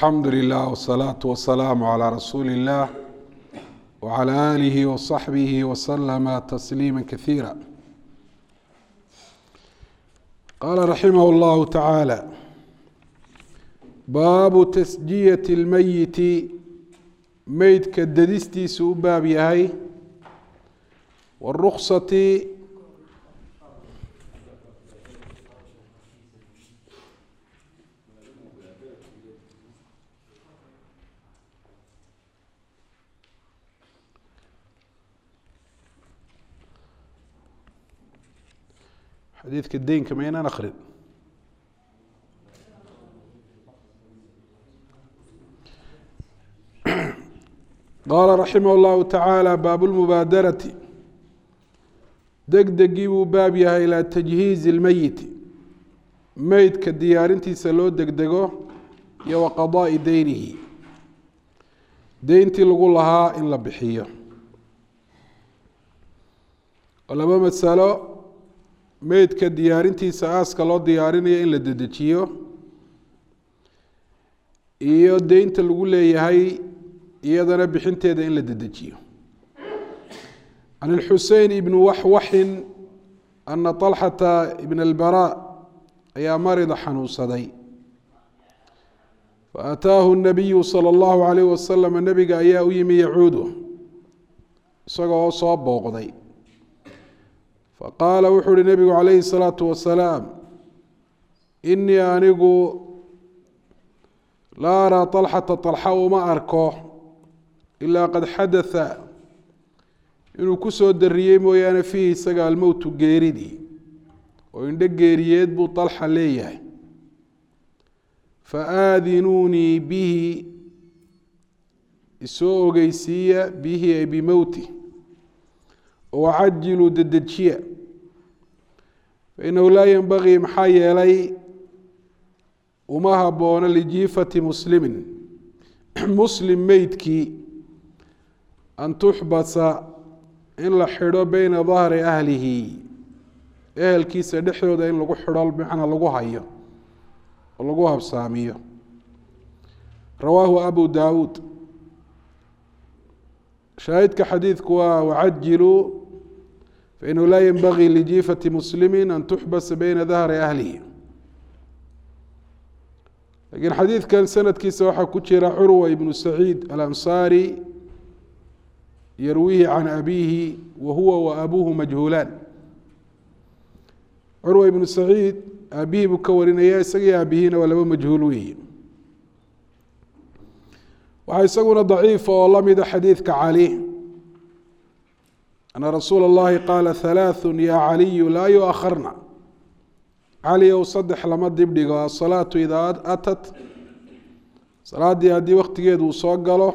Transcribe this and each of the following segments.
alxamdu lilah wsalaatu wasalaamu calaa rasuuli illah wcala aalihi wasaxbihi waslama tasliima kasiira qaala raximah llahu tacaala baabu tasjiyati اlmeyiti meydka dadistiisu u baab yahay waruksati xadiidka deynka ma inaan akrin qaala raximah اllahu tacaala baabu lmubaadarati degdegii buu baab yahay ilaa tajhiizi اlmeyiti meydka diyaarintiisa loo degdego iyo wa qadaai deynihi deyntii lagu lahaa in la bixiyo oo laba masalo meydka diyaarintiisa aaska loo diyaarinayo in la dedejiyo iyo deynta lagu leeyahay iyadana bixinteeda in la dedejiyo can اlxusein ibn waxwaxin ana طalxata ibn اlbarا ayaa marida xanuunsaday faataahu الnabiyu salى اllahu عalayh wasalam nebiga ayaa u yimi yacuudu isagoo soo booqday faqaala wuxuu uhi nebigu calayhi الsalaatu wasalaam inii anigu laa araa طalxata طalxa uma arko ilaa qad xadatha inuu ku soo dariyey mooyaane fiihi isaga almowtu geeridii oo indho geeriyeed buu طalxa leeyahay faaadinuunii bihi isoo ogeysiiya bihi ay bimowti wacajiluu dedejiya fainahu laa yenbagii maxaa yeelay uma haboono lijiifati muslimin muslim meydkii an tuxbasa in la xidho beyna dahri ahlihi ehelkiisa dhexdooda in lagu xidho macna lagu hayo oo lagu habsaamiyo rawaahu abu daawuud shaahidka xadiidku waa wacajiluu fainahu laa yenbagii lijiifati muslimi an tuxbasa beyna dahri ahlihi lakiin xadiidkan sanadkiisa waxaa ku jira curwa ibnu saciid alansaari yarwihi can abiihi wa huwa wa abuuhu majhuulaan curwa ibnu saciid aabihii buu ka warinaya isagii aabihiina waa laba majhuul weeye waxaa isaguna daciifa oo lamida xadiidka cali ana rasuula اllahi qaala halaaثu ya caliyu laa yuakharna cali ow saddex lama dibdhigo asalaatu idaa atat salaaddii haddii waktigeedu uu soo galo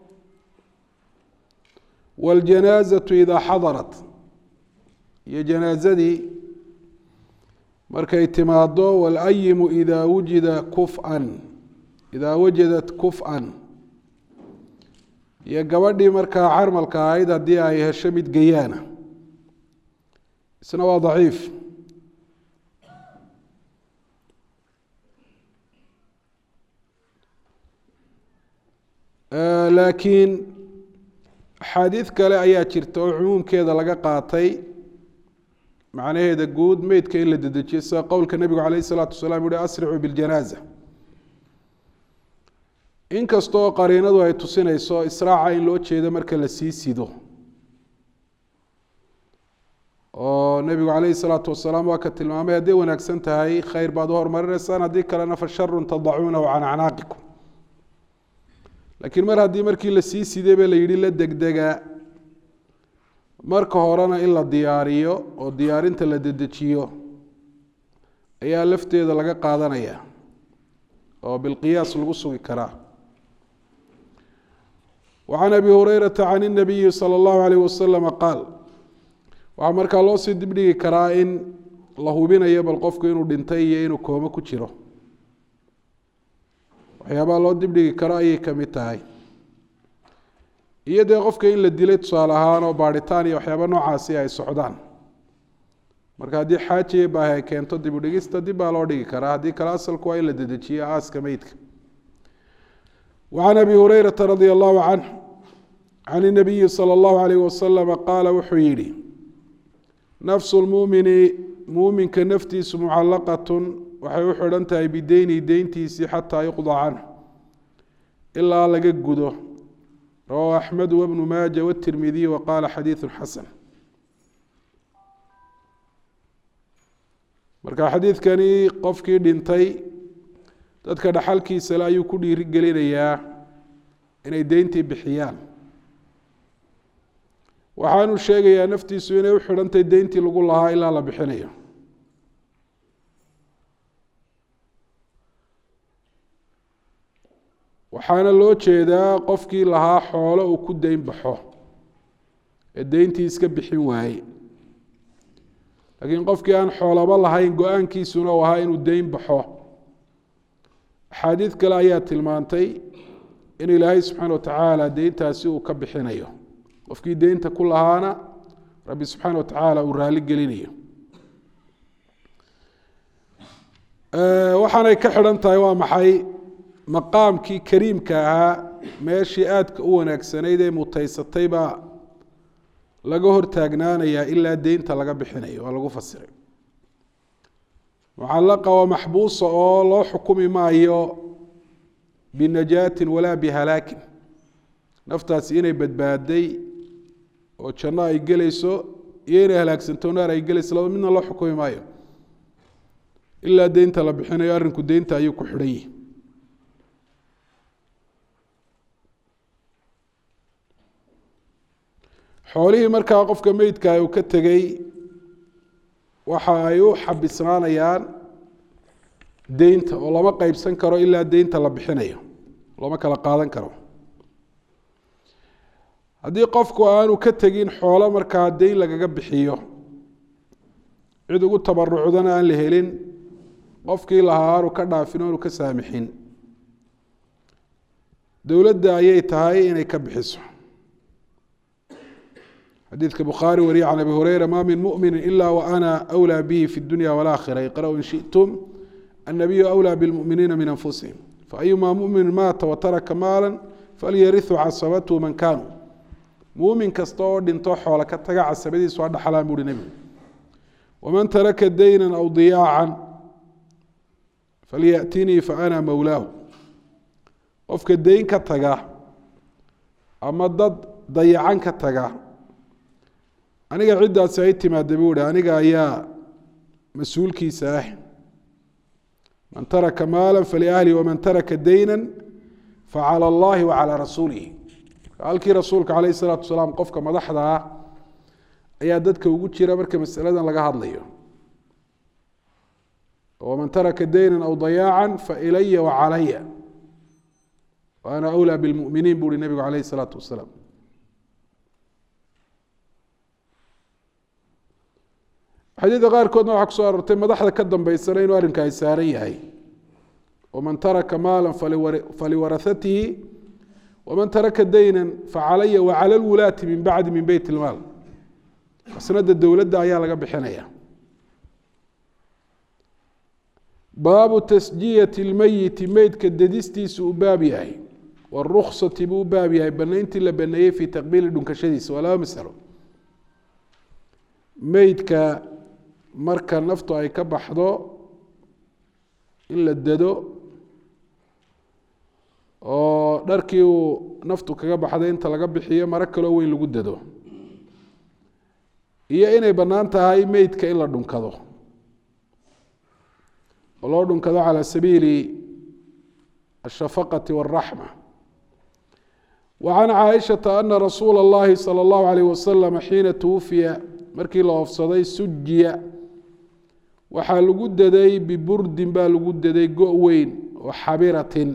wاljanaazatu idaa xadarat iyo janaazadii markay timaado wاlayimu idaa wujida kufan idaa wajadat kuf-an iyo gabadhii markaa carmalka ahayd haddii ay hesho mid gayaana isna waa daciif laakiin axaadiid kale ayaa jirta oo cumuumkeeda laga qaatay macnaheeda guud meydka in la dedejiyo sida qowlka nebigu calayh isalaatu wasalaam uhi asricuu biljanaaza inkastoo qariinadu ay tusinayso israaca in loo jeedo marka la sii sido oo nebigu calayhi salaatu wasalaam waa ka tilmaamay hadday wanaagsan tahay khayr baad u hormarinaysaan haddii kalena fa sharun tadacuunahu can acnaaqikum laakiin mar haddii markii la sii siday ba la yidhi la degdega marka horena in la diyaariyo oo diyaarinta la dedejiyo ayaa lafteeda laga qaadanaya oo bilqiyaas lagu sugi karaa وعن أbي هريرة عن النبي صلى الله عليه وسلم قاaل waxaa markaa loo sii dibdhigi karaa in la hubinayo bal qofku inuu dhintay iyo inuu koome ku jiro waxyaabaha loo dibdhigi karo ayay kamid tahay iyo dee qofka in la dilay tusaale ahaan oo baadhitaan iyo waxyaaba noocaasi ay socdaan marka haddii xaajiya baahi ay keento dib u dhigista dib baa loo dhigi karaa haddii kale asalku waa in la dedejiyo aaska meydka وعن أبي هريرة رضي الله عنه عن النبي صلى الله عليه وسلم قال wuxuu yihi نفس المؤمن muؤminka nftiisu مcalaqة waxay u xidhan tahay bideyni deyntiisii xatىa يqضى canه ilaa laga gudo rawاه أحmed وبن maaجة والتirmidiي وqاla xadيiث xasن marka xadiidkani qofkii dhintay dadka dhaxalkiisale ayuu ku dhiiri gelinayaa inay deyntii bixiyaan waxaanu sheegayaa naftiisu inay u xidhantahy deyntii lagu lahaa ilaa la bixinayo waxaana loo jeedaa qofkii lahaa xoolo uu ku deyn baxo ee deyntii iska bixin waaye laakiin qofkii aan xoolaba lahayn go-aankiisuna u ahaa inuu deyn baxo axaadiid kale ayaa tilmaantay in ilaahay subxaana watacaala deyntaasi uu ka bixinayo qofkii deynta ku lahaana rabbi subxaana watacaala uu raali gelinayo waxaanay ka xidhan tahay waa maxay maqaamkii kariimka ahaa meeshii aadka u wanaagsanayd ee mutaysatay baa laga hortaagnaanayaa ilaa deynta laga bixinayo waa lagu fasiray mucalaqa waa maxbuusa oo loo xukumi maayo binajaatin walaa bihalaakin naftaasi inay badbaaday oo janno ay gelayso iyo inay halaagsanto naar ay gelayso laba midna loo xukumi maayo ilaa deynta la bixinayo arrinku deynta ayuu ku xidhan yihi xoolihii markaa qofka meydka uu ka tegey waxa ay u xabisnaanayaan deynta oo lama qeybsan karo ilaa deynta la bixinayo lama kala qaadan karo haddii qofku aanu ka tegin xoolo markaa deyn lagaga bixiyo cid ugu tabarucdana aan la helin qofkii lahaa aanu ka dhaafin o aanu ka saamixin dowladda ayay tahay inay ka bixiso xadiidka bukhaari wariye can abi hureyra ma min mumini ila waana أwlى bihi fi اdunya wاlآkhira iqrأu in shiئtum الnabiyu أwlى bاlmuminiina min anfusihim faأyuma mumini maata wataraka maala falyariثu casabathu man kanuu muumin kasta oo dhinto xoolo ka taga casabadiisu ha dhaxlaan buuhi nebigu waman taraka dayna aw diyaacan falyaأtinii faana mowlaahu qofka deyn ka taga ama dad dayacan ka taga aniga ciddaasi ay timaada buu hi aniga ayaa mas-uulkiisa ah man taraka maala faliahlihi waman taraka dayna facalى اllahi wacalى rasuulihi halkii rasuulka calayh الsalaatu wasalaam qofka madaxda ah ayaa dadka ugu jira marka masaladan laga hadlayo waman taraka dayna aw dayaaca failaya wacalaya waana أwlى bاlmuminiin bu uhi nebigu calayh الsalaatu wasalaam xadiidka qaarkoodna waxaa kusoo aroortay madaxda ka dambeysana inuu arrinkaasi saaran yahay waman taraka maala faliwarahatihi waman taraka dayna facalaya wacala lwulaati min bacdi min beyt ilmaal masnada dowladda ayaa laga bixinaya baabu tasjiyati lmeyiti meydka dedistiisu u baab yahay waruksati buu u baab yahay banayntii la baneeyey fii taqbiili dhunkashadiisa waa laba masalo meydka marka naftu ay ka baxdo in la dado oo dharkii uu naftu kaga baxday inta laga bixiyo maro kaloo weyn lagu dado iyo inay bannaan tahay meydka in la dhunkado oo loo dhunkado calى sabiili الshafaqaةi والraxmة وعan caaئiشhaةa أna rasuula الlahi salى الlahu عalيه waslم xiina twufiya markii la oofsaday sujiya waxaa lagu daday biburdin baa lagu daday go' weyn oo xabiratin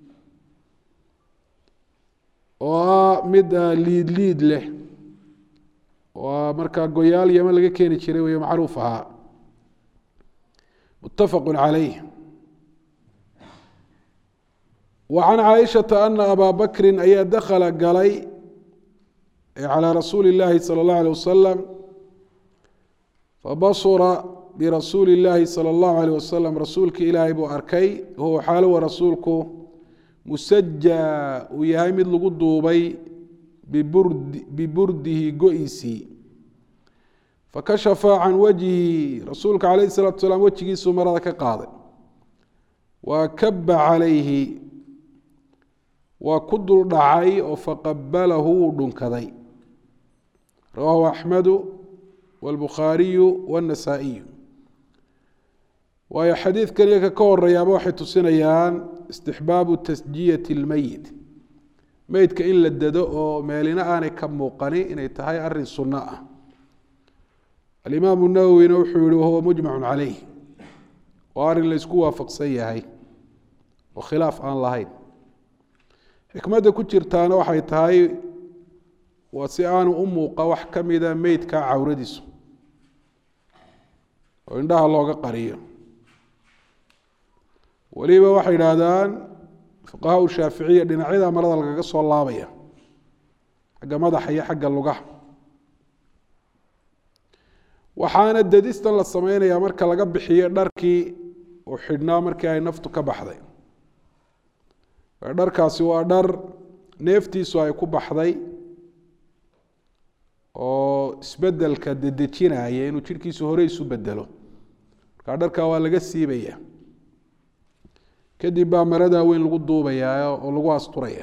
oo ah mid liid liid leh oo markaa goyaal yama laga keeni jiray wey macruuf ahaa mutafaqu calayh wa can caaishata ana abaa bakrin ayaa dakhala galay calى rasuuli اllaahi salى اllahu alيه wasalam fabasura birasuuli اllaahi salى اllahu alيh wasalam rasuulki ilaahay buu arkay huwa xaalowa rasuulku musaja uu yahay mid lagu duubay biburdi biburdihi go-iisii fakashafa can wajhi rasuulka calayh الsalatu salaam wejigiisuu marada ka qaaday wa kaba calayhi waa ku dul dhacay oo faqabalahu wuu dhunkaday rawahu axmedu wاlbukhaariyu wالnasaa-iyu waayo xadiidkan iyo ka ka horeeyaaba waxay tusinayaan istixbaabu tasjiyati اlmeyit meydka in la dado oo meelina aanay ka muuqani inay tahay arin sunno ah alimaamu nawowina wuxuu yihi wahuwa mujmacu caleyh waa arrin laysku waafaqsan yahay oo khilaaf aan lahayn xikmadda ku jirtaana waxay tahay waa si aanu u muuqa wax ka mida meydka cawradiisu oo indhaha looga qariyo weliba waxay idhaahdaan fuqahaa shaaficiya dhinacyada marada lagaga soo laabaya xagga madaxa iyo xagga lugaha waxaana dadistan la sameynayaa marka laga bixiyo dharkii uu xidhnaa markii ay naftu ka baxday dharkaasi waa dhar neeftiisu ay ku baxday oo isbedelka dedejinaya inuu jidhkiisu hore isu bedelo markaa dharkaa waa laga siibaya kadib baa maradaa weyn lagu duubayaa oo lagu asturaya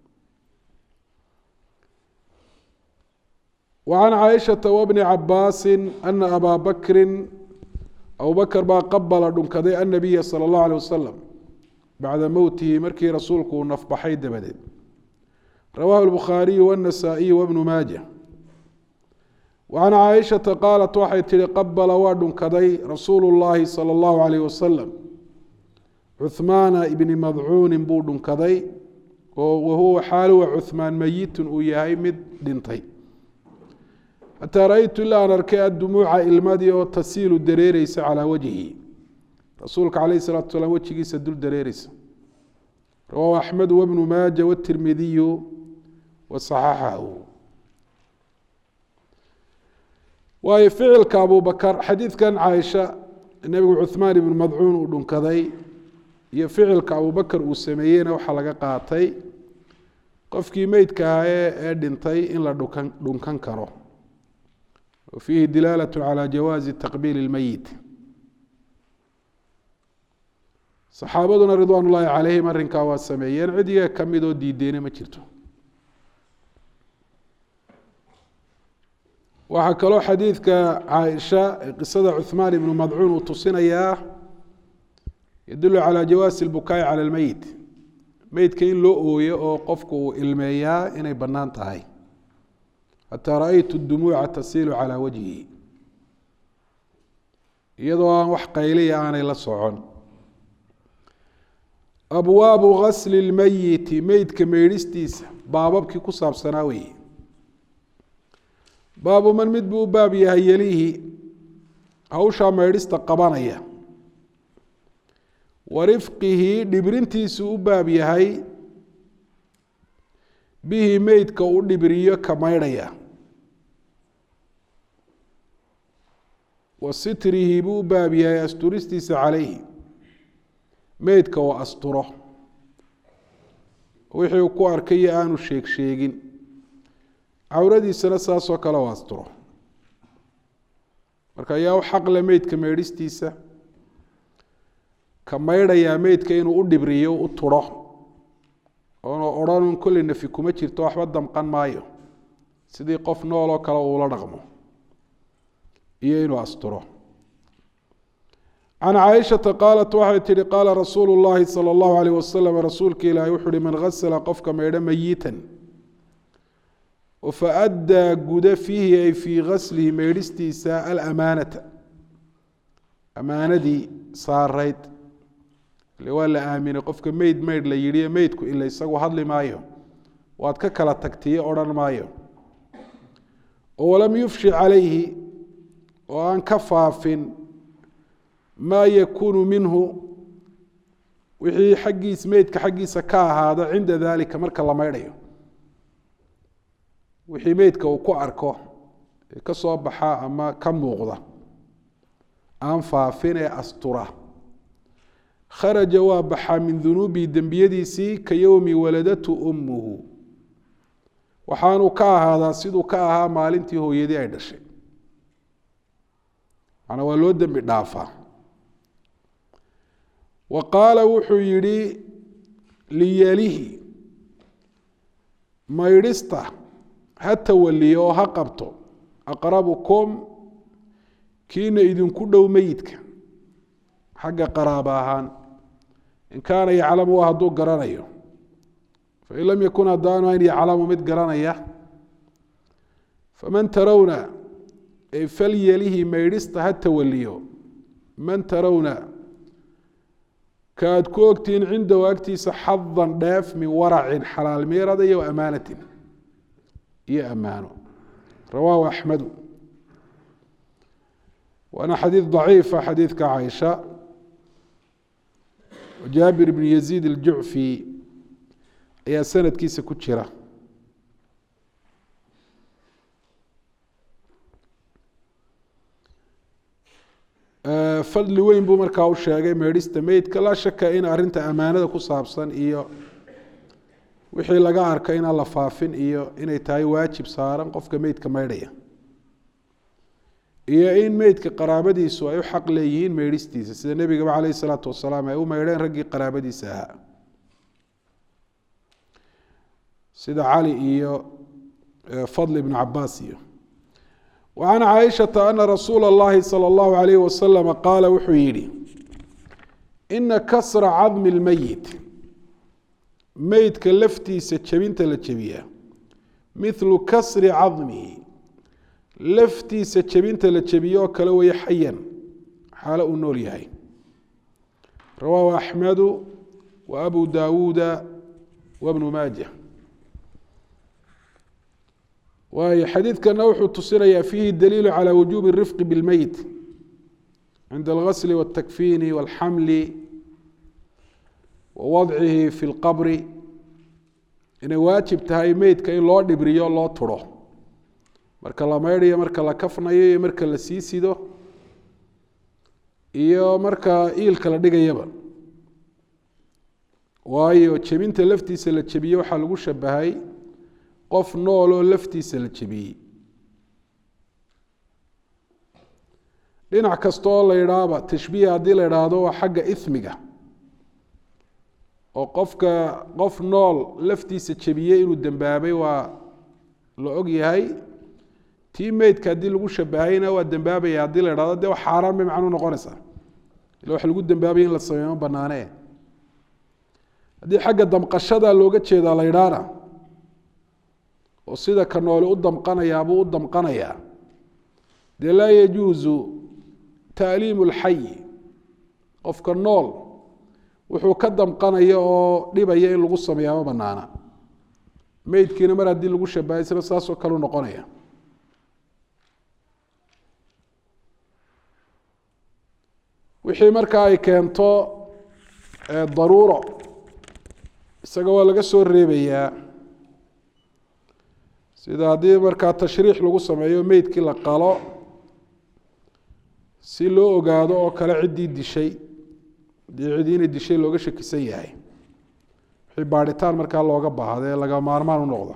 وعن cائشhaةa وبن cabاasi أنa abا bakri abu bakr baa qabla dhunkaday النabiya slى الlaه عليه waslم bacda mowtihi markii rasuulku uu nafbaxay dabadeed rawahu الbukhaariyu والنasaaئiyu وبن maaجة وعan caaئiشhaةa qaalat waxay tihi qabla waa dhunkaday rasuulu الlahi salى الlahu عalيه waslم cuثmaana ibni madcuuni buu dhunkaday oo wahuwa xaaluwa cuثmaan meyitun uu yahay mid dhintay xataa ra-ytu ilaa aan arkay addumuuca ilmadii oo tasiilu dareereysa calaa wajhi rasuulka calayh salatu salaam wejigiisa dul dareereysa rawaahu axmedu wabnu maaja watirmidiyu wa saxaxahu waayo ficilka abubakar xadiidkan caaisha nebigu cuhmaan ibnu madcuun uu dhunkaday iyo ficilka abubakar uu sameeyeyna waxaa laga qaatay qofkii meydka ahaa ee dhintay in la dhunkan dhunkan karo fiihi dilaalaة calى jawaazi taqbiil اlmeyit saxaabaduna ridwaan ullaahi calayhim arrinkaa waa sameeyeen cid iyaga ka mid oo diideyna ma jirto waxaa kaloo xadiidka caaisha ee qisada cuثmaan ibnu madcuun uu tusinayaa yadulu calى jawaasi اlbukaa'i calى اlmeyit meydka in loo ooyo oo qofku uu ilmeeyaa inay bannaan tahay xataa ra-aytu dumuuca tasiilu calaa wajhi iyadoo aan wax qayliya aanay la socon abwaabu gasli اlmeyiti meydka meydhistiisa baababkii ku saabsanaa weeye baabu man mid buu u baab yahay yelihi hawshaa meydhista qabanaya wa rifqihi dhibrintiisu u baab yahay bihi meydka u dhibriyo ka maydhaya wa sitrihi buu u baab yahay asturistiisa calayhi meydka oo asturo wixii uu ku arkayo aanu sheeg sheegin cawradiisana saasoo kale oo asturo marka ayaa u xaqle meydka meydhistiisa ka maydhayaa meydka inuu u dhibriyo u turo oona odhanun kolley nafi kuma jirto waxba damqan maayo sidii qof nool oo kale uula dhaqmo iyo inuu asturo can caaishata qaalat waxay tihi qaala rasuulu llaahi sala allahu alayh wasalam rasuulka ilaahi wuxu uhi man gasala qofka maydho mayitan oo faaddaa guda fiihi ay fii gaslihi maydhistiisa alamaanata amaanadii saarayd ile waa la aaminay qofka meyd meydh la yidhi meydku ila isagu hadli maayo waad ka kala tagtiye odhan maayo oo walam yufshi calayhi oo aan ka faafin maa yakuunu minhu wixii xaggiis meydka xaggiisa ka ahaada cinda dalika marka la maydhayo wixii meydka uu ku arko ee ka soo baxa ama ka muuqda aan faafin ee astura kharaja waa baxaa min dunuubihi dembiyadiisii ka yowmi waladatu ummuhu waxaanuu ka ahaadaa siduu ka ahaa maalintii hooyadii ay dhashay macnaa waa loo dembi dhaafaa wa qaala wuxuu yidhi liyalihi maydhista ha tawaliyo oo ha qabto aqrabukum kiina idinku dhow meyidka xagga qaraaba ahaan in kaana yaclamu hadduu garanayo fain lam yakun haddaanu ayn yaclamu mid garanaya faman tarawna ay falyalihi maydhista ha tawaliyo man tarawna ka aad ku ogtihiin cindahu agtiisa xadan dheef min waracin xalaal miirada iyo amaanatin iyo ammaano rawaahu axmedu waana xadiid daciifa xadiidka caaisha jaabir bn yaziid aljucfi ayaa sanadkiisa ku jira fadli weyn buu markaa u sheegay meedhista meydka laa shaka in arinta amaanada ku saabsan iyo wixii laga arka inaan la faafin iyo inay tahay waajib saaran qofka meydka meydhaya iyo in meydka qaraabadiisu ay u xaq leeyihiin meydhistiisa sida nebigaba caleyh isalaatu wasalaam ay u meydheen raggii qaraabadiisa ahaa sida cali iyo fadl ibnu cabaas iyo وعن cائشhaةa أنa رasuul الlahi slى الlaه عalيه وasلم qaala wuxuu yihi إna kasra cadmi الmeyit meydka laftiisa jebinta la jebiya mithlu kasri cadmihi laftiisa jebinta la jebiyo oo kale weeye xayan xaalo uu nool yahay rawaahu أxmedu و أbu dawuuda وبnu maaja waayo xadiidkana wuxuu tusinayaa fiihi daliilu calى wujuubi الrifqi bاlmeyt cinda اlgasli wالtakfiini wاlxamli wa wadcihi fi اlqabri inay waajib tahay meydka in loo dhibriyo loo turo marka la meydhayo marka la kafnayo iyo marka la sii sido iyo marka iilka la dhigayaba waayo jebinta laftiisa la jebiye waxaa lagu shabahay qof nool oo laftiisa la jebiyey dhinac kasta oo la idhaaba tashbiih haddii la idhaahdo waa xagga ismiga oo qofka qof nool laftiisa jebiyey inuu dembaabay waa la og yahay tii meydka haddii lagu shabahayna waa dembaabaya haddii la idhahdo dee xaaraan bay macnuu noqonaysaa ila wax lagu dembaabaya in la sameeymo banaanee haddii xagga damqashada looga jeedaa la idhaana oo sida ka nooli u damqanayaabuu u damqanayaa dee laa yajuusu taaliimu lxayi qofka nool wuxuu ka damqanaya oo dhibaya in lagu sameeyaa ma banaana meydkiina mar haddii lagu shabahay isna saasoo kaleu noqonaya wixii markaa ay keento daruuro isaga waa laga soo reebayaa sida haddii markaa tashriix lagu sameeyo meydkii la qalo si loo ogaado oo kale ciddii dishay haddii ciddii inay dishay looga shakisan yahay wixii baadhitaan markaa looga baahda ee laga maarmaan u noqda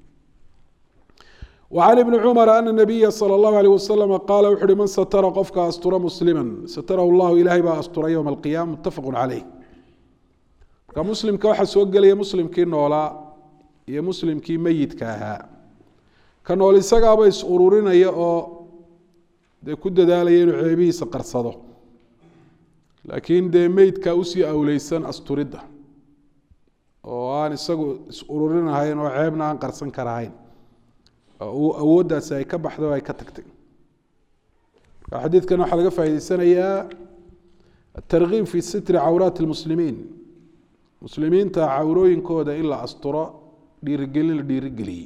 وعن بن cمر أن النبya slى الlه عليه وsلم qala wuxu uhi man satra qofka astura muslima satrhu اllahu ilahay baa asturay yowma القiyama mutafaq عaleyh marka muslimka waxaa soo gelaya muslimkii noolaa iyo muslimkii meyidka ahaa ka nool isagaaba is ururinaya oo dee ku dadaalaya inuu ceebihiisa qarsado laakiin dee meydka usii awleysan asturidda oo aan isagu is ururinahayn oo ceebna aan qarsan karahayn awooddaasi ay ka baxday oo ay ka tagtay marka xadiidkan waxaa laga faa'idaysanayaa atarkiib fi sitri cawraati اlmuslimiin muslimiinta cawrooyinkooda in la asturo dhiirigelin la dhiirigeliyey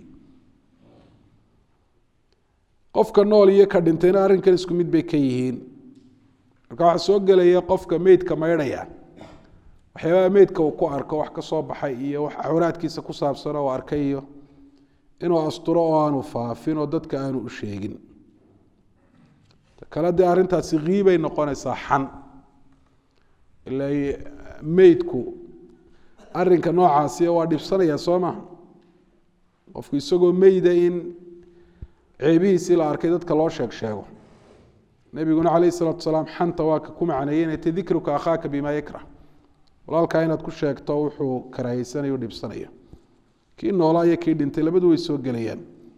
qofka nool iyo ka dhintayna arrinkan isku mid bay ka yihiin marka waxaa soo gelaya qofka meydka maydhaya waxyaabaha meydka uu ku arko wax ka soo baxay iyo wax cawraadkiisa ku saabsan oo arkay iyo inuu asturo oo aanu faafin oo dadka aanu u sheegin kale dee arrintaasi kiibay noqonaysaa xan ila meydku arrinka noocaasi waa dhibsanaya soo maha qofku isagoo meyda in ceebihiisii la arkay dadka loo sheeg sheego nebiguna calayh isalaatu salaam xanta waa ka ku macneeyey inay ta dikruka akhaaka bima yakrah walaalkaa inaad ku sheegto wuxuu karaahaysanaya o dhibsanaya kii noolaa iyo kii dhintay labadu way soo gelayaan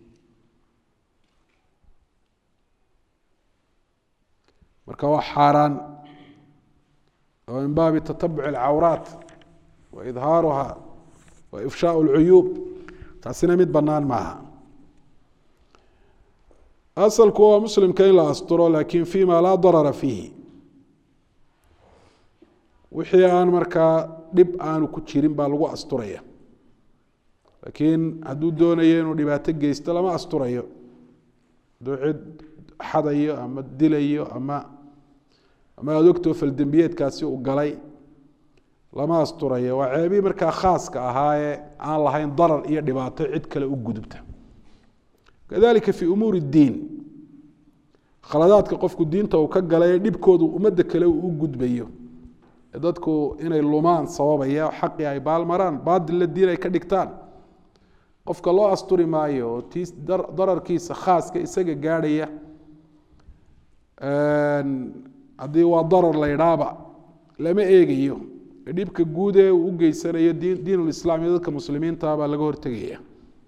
marka waa xaaraan oo min baabi tatabuc alcawraat wa idhaaruha wa ifshaau alcuyuub taasina mid bannaan maaha asalku waa muslimka in la asturo lakin fima laa darara fiihi wixii aan markaa dhib aanu ku jirin baa lagu asturaya laakiin hadduu doonayo inuu dhibaato geysto lama asturayo hadduu cid xadayo ama dilayo ama ama aada ogtoo faldembiyeedkaasi uu galay lama asturayo waa ceebii markaa khaaska ahaayee aan lahayn darar iyo dhibaato cid kale u gudubta kadalika fi umuuri اdiin khaladaadka qofku diinta uu ka galay dhibkoodu ummadda kale uu u gudbayo ee dadku inay lumaan sababaya xaqii ay baalmaraan baadilla diin ay ka dhigtaan qofka loo asturi maayo oo tii dararkiisa khaaska isaga gaadhaya haddii waa darar la ydhaaba lama eegayo dhibka guud ee uu u geysanayo diin diinulislaam iyo dadka muslimiinta baa laga hortegaya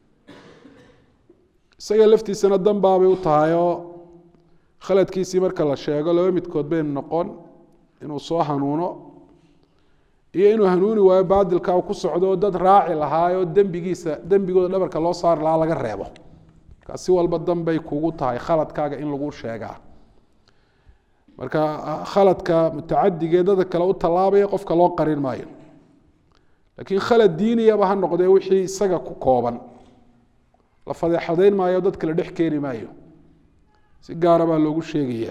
isaga laftiisana danbaabay u tahayoo khaladkiisii marka la sheego laba midkood baynu noqon inuu soo hanuuno iyo inuu hanuuni waayo baadilka ku socdo oo dad raaci lahaayoo dembigiisa dembigooda dhabarka loo saari lahaa laga reebo markaa si walba danbay kugu tahay khaladkaaga in lagu sheegaa marka khaladka mutacadigee dada kale u tallaabaya qofka loo qarin maayo laakiin khalad diiniyaba ha noqdee wixii isaga ku kooban la fadeexadayn maayo dad kale dhex keeni maayo si gaara baa loogu sheegaya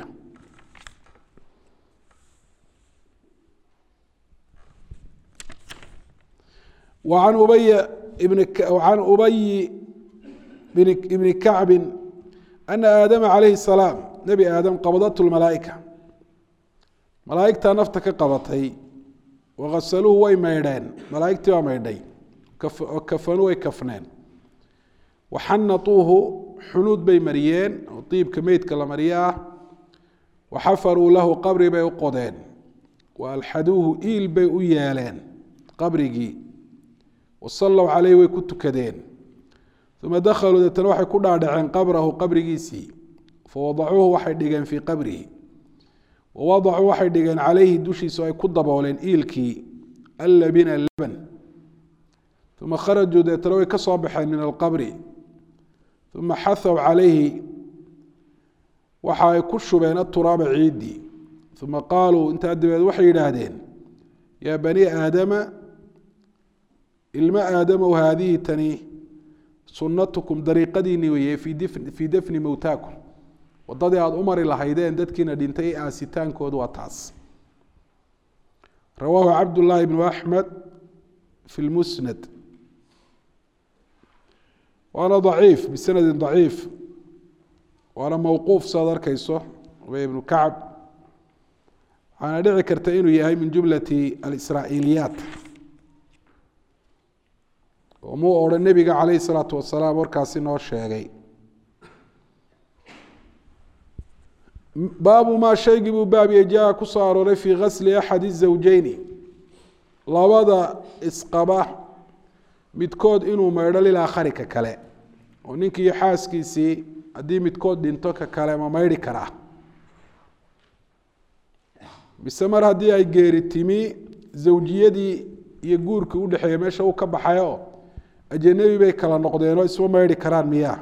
وعن أبي بن وعن أبي بن بن كعب أن آدم عليه السلام نبي آدم قبضته الملائكة ملائكة نفتك قبضتي وغسلوه way maydheen malaa'igtii waa maydhay kafanuu way kafneen waxanatuuhu xunuud bay mariyeen oo diibka meydka la mariyo ah waxafaruu lahu qabri bay u qodeen wa alxaduuhu iil bay u yeeleen qabrigii wasallow caleyh way ku tukadeen uma dakhaluu deetana waxay ku dhaadhaceen qabrahu qabrigiisii fawadacuuhu waxay dhigeen fii qabrihi wawadacuu waxay dhigeen calayhi dushiisa ay ku dabooleen iilkii allabina laban uma kharajuu deetana way ka soo baxeen min alqabri uma xahow calayhi waxa ay ku shubeen aturaaba ciiddii uma qaaluu intaa dabeed waxay yidhaahdeen yaa bani aadama ilmo aadamow haadihi tani sunnatukum dariiqadiinii weeye fii dafni mowtaakum wadadii aada u mari lahaydeen dadkiina dhintay aasitaankoodu waa taas rawaahu cabdullaahi bnu axmed fi lmusnad waana daciif bisanadin daciif waana mowquuf saad arkayso ubay ibnu kacab waxaana dhici karta inuu yahay min jumlati alisraa'iiliyaat oo muu odhan nebiga calayhi salaatu wasalaam warkaasi noo sheegay baabu maa shaygii buu baabiye jaa ku soo arooray fii gasli axadi zawjeyni labada isqaba midkood inuu maydho lilaakhari ka kale oo ninkiiyo xaaskiisii haddii midkood dhinto ka kale ma maydhi karaa mise mar haddii ay geeri timi zawjiyadii iyo guurkii udhexeeya meesha uu ka baxay oo ajanabi bay kala noqdeenoo isma maydhi karaan miyaa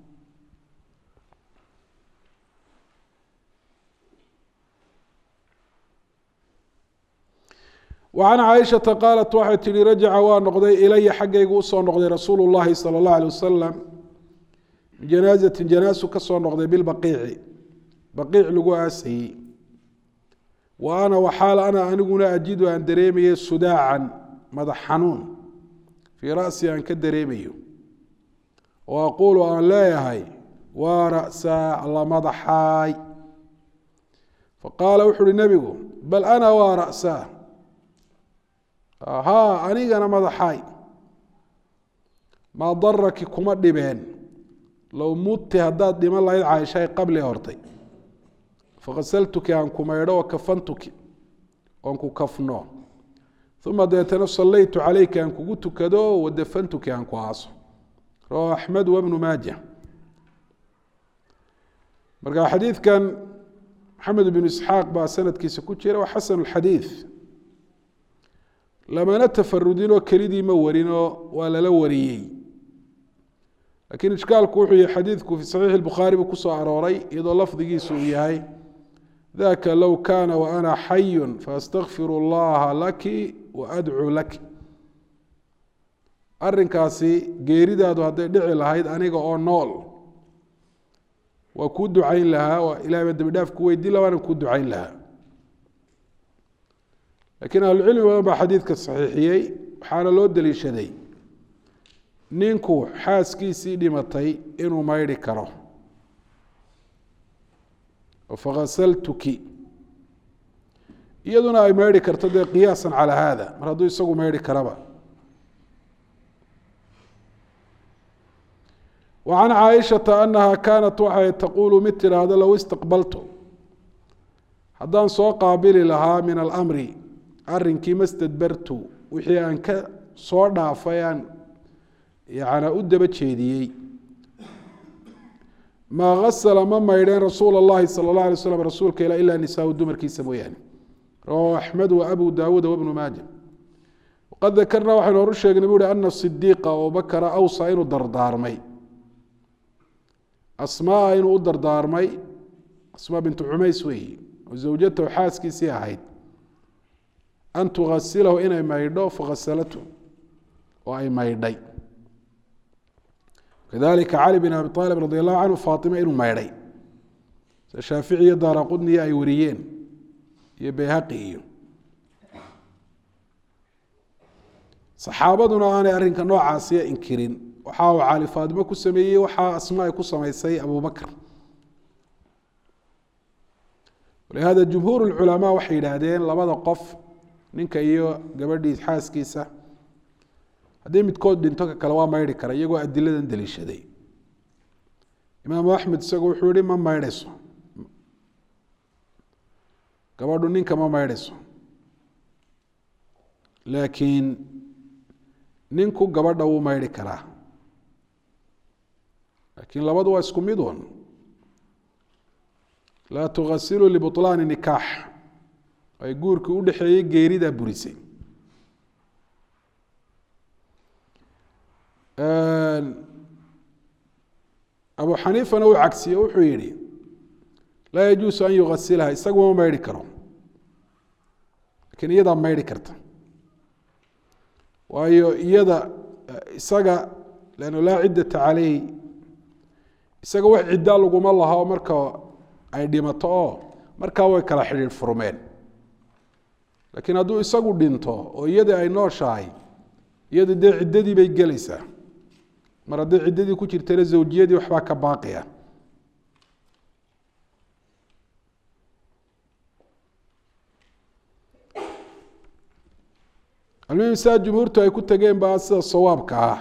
وعن cائشhaةa qاaلت waxay tihi rajaca waa noqday ilaya xaggaygu usoo noqday rasuul الlahi salى الlaه عليه wasaلم min janaaزati janaasu ka soo noqday bilbaqiici baqiic lagu aasayey wa ana waxaal ana aniguna ajidu aan dareemaye sudaacan madax xanuun fii ra'si aan ka dareemayo oo aquulu aan leeyahay waa ra'saa la madaxaay faqaala wuxu uhi nebigu bal ana waa ra'saa haa anigana madaxaay maa daraki kuma dhibeen low mudti haddaad dhiman lahayd caaishahay qabli hortay fakasaltuki aan ku maydho oo kafantuki oon ku kafno uma deetana sallaytu calayka aan kugu tukado wadafantuki aan ku aaso rawahu axmed wabnu maaja marka xadiidkan maxamed bnu isxaaq baa sanadkiisa ku jira waa xasan اxadiid lamana tafarudinoo kelidii ma warinoo waa lala wariyey lakiin ishkaalku wuxuu yahay xadiidku fi saxiixi bukhaari buu kusoo arooray iyadoo lafdigiisu uu yahay daka low kana waana xayu faastakfir اllaha laki waadcuu laki arinkaasi geeridaadu hadday dhici lahayd aniga oo nool waa kuu ducayn lahaa waa ilahay baa dembi dhaaf ku weydiin la waana kuu ducayn lahaa lakiin ahlucilmi badan baa xadiidka saxiixiyey waxaana loo deliishaday ninku xaaskiisii dhimatay inuu maydhi karo fakasaltuki iyaduna ay maydhi karto dee qiyaasan calaa haada mar hadduu isagu maydhi karaba وعن cاaشhaةa أنaha kanat waxay taqulu mid tidhaahdo low istaqbaltu haddaan soo qaabili lahaa min alamri arinkii mastadbartu wixii aan ka soo dhaafay aan yana u daba jeediyey maa gasla ma maydheen rasuul الlahi salى الlaه alay slam rasuulka ila ilaa nisaa dumarkiisa mooyaane rawahu أxmed وabu dawuud وبnu maaja waqad dakarna waxaynu horu sheegnay bu uhi ana صidiiqa abubakra awsa inuu dardaarmay asmaa inuu u dardaarmay asmaa bintu cumays weeyi oo zawjatahu xaaskiisii ahayd an tugasilahu inay maydho fakasalatu oo ay maydhay kadalika cali bin abi aalib radi allahu canhu faatima inuu maydhay se shaafici iyo daara qudniya ay wariyeen iyo bayhaqi iyo saxaabaduna aanay arrinka noocaasiya inkirin waxa uu cali faatimo ku sameeyey waxaa asma ay ku samaysay abubakr walihada jumhuur اculamaa waxay yidhaahdeen labada qof ninka iyo gabadhii xaaskiisa haddii midkood dhinto ka kale waa maydhi kara iyagoo adiladan deliishaday imaamu axmed isagu wuxuu yihi ma maydhayso gabadhu ninka ma maydhayso laakiin ninku gabadha wuu maydhi karaa lakiin labadu waa isku mid un laa tugasilu libuطlaani nikaax ay guurkii u dhexeeyey geeridaa burisay abu xaniifana uu cagsiye wuxuu yihi laa yajuusu an yugasilaha isagu ma maydhi karo lakiin iyadaa maydhi karta waayo iyada isaga lannu laa ciddata caleyh isaga wax ciddaa laguma laho marka ay dhimato oo markaa way kala xidhiidh furmeen laakiin hadduu isagu dhinto oo iyadii ay nooshahay iyadu dee ciddadii bay gelaysaa mar hadday ciddadii ku jirtana zawjiyadii waxbaa ka baaqiya almuhim saa jumhuurtu ay ku tageen baa sida sawaabka ah